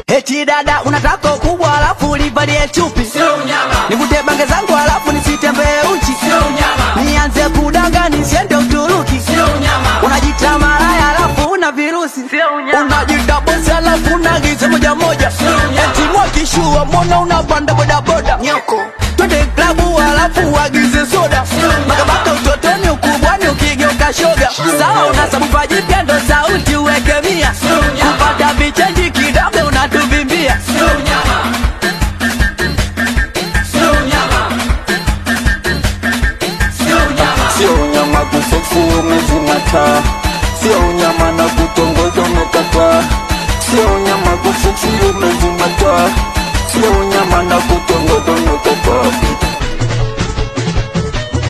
Eti dada unataka ukubwa alafu ulivalie chupi, sio unyama, nikute bange zangu alafu nisitembee uchi, sio unyama, nianze kudanga nisiende Uturuki. sio unyama, Unajita malaya alafu una virusi, unajita bosi alafu unagiza moja moja, eti mwakishua mbona unapanda bodaboda nyoko, twende klabu alafu uagize soda, makabaka utotoni ukubwani ukigeuka shoga, sawa unasabufa jipya ndo sauti uweke mia, kupata vichenji kidogo unatuvimbia sio unyama, sio unyama, sio unyama, sio unyama kuseksi umezimata, sio unyama na kutongoza umekataa, sio unyama kuseksi umezimata, sio unyama na kutongoza umekataa.